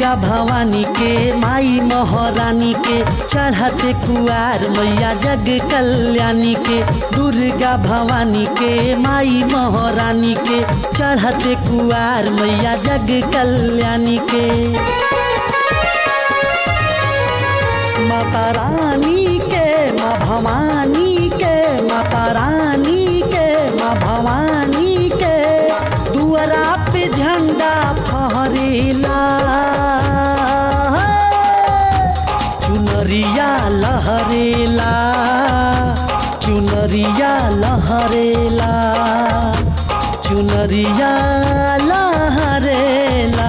दुर्गा भवानी के माई महारानी के चढ़ते कुआर मैया जग कल्याणी के दुर्गा भवानी के माई महारानी के चढ़ते कुआर मैया जग कल्याणी के माता रानी के माँ भवानी के माता रानी के माँ भवानी के दुआरा पे झंडा फहरेला चुनरिया लहरेला चुनरिया लहरेला चुनरिया लहरेला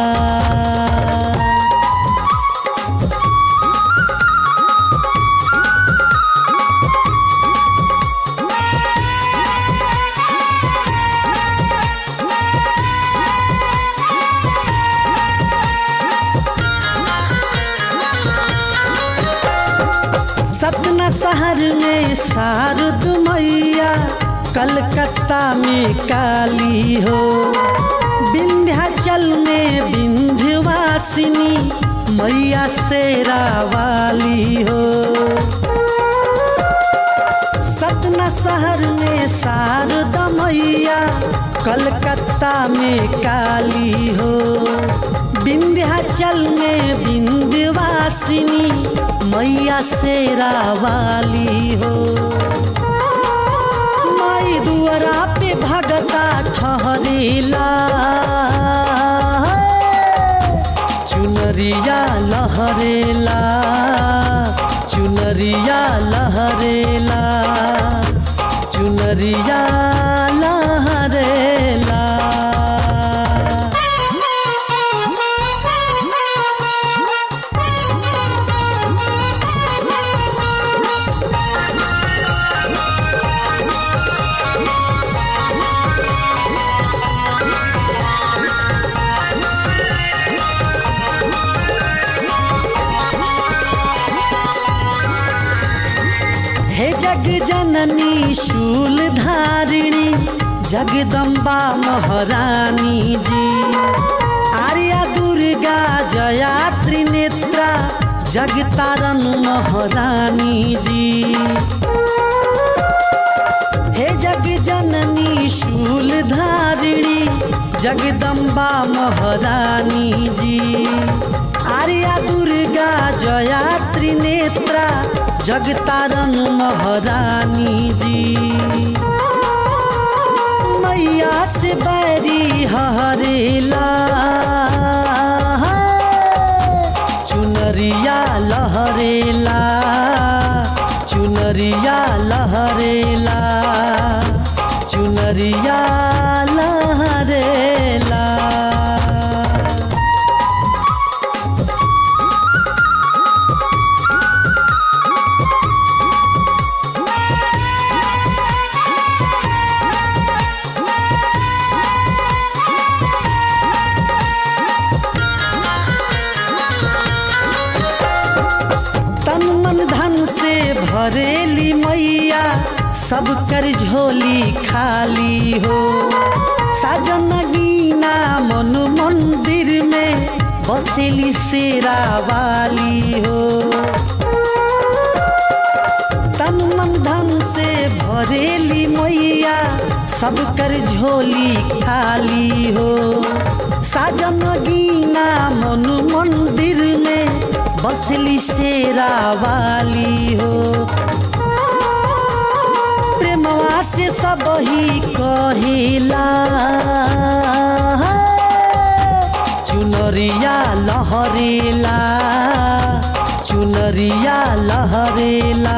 सतना शहर में शारद मैया कलकत्ता में काली हो विंध्याचल में विंध्यवासिनी मैया शेरा वाली हो सतना शहर में शारदा मैया कलकत्ता में काली हो विंध्याचल में विंध्यवासिनी मैया शेरा वाली हो माई दुआरा पे भगता ठहरेला चुनरिया लहरेला चुनरिया लहरेला चुनरिया लहरेला हे जग जननी शूल धारिणी जगदम्बा महारानी जी आर्या दुर्गा जया त्रिनेत्रा जगतारन महारानी जी हे जग जननी शूल धारिणी जगदम्बा महारानी जी आर्या दुर्गा जया त्रिनेत्रा जगतारन महारानी जी मैया से बैरी हरेला चुनरिया लहरेला चुनरिया लहरेला चुनरिया लहरेला तन मन धन से भरेली मैया सब कर झोली खाली हो साजन गीना मन मंदिर में बसेली शेरा वाली हो तन मन धन से भरेली मैया सब कर झोली खाली हो साजन गीना मन मंदिर में बसली शेरा वाली हो प्रेमवा से सब ही कहिला चुनरिया लहरेला चुनरिया लहरेला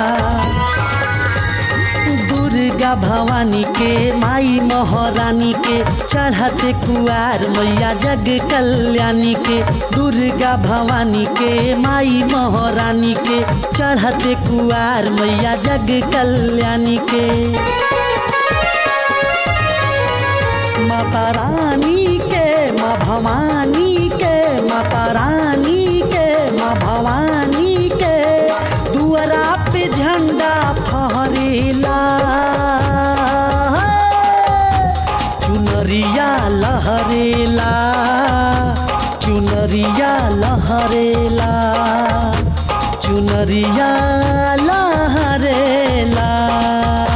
दुर्गा भवानी के माई महारानी के चढ़ते कुआर मैया जग कल्याणी के दुर्गा भवानी के माई महारानी के चढ़ते कुआर मैया जग कल्याणी के माता रानी के माँ भवानी के माता रानी के माँ भवानी के दुआरा पे झंडा फहरेला चुनरिया लहरेला चुनरिया लहरेला चुनरिया लहरेला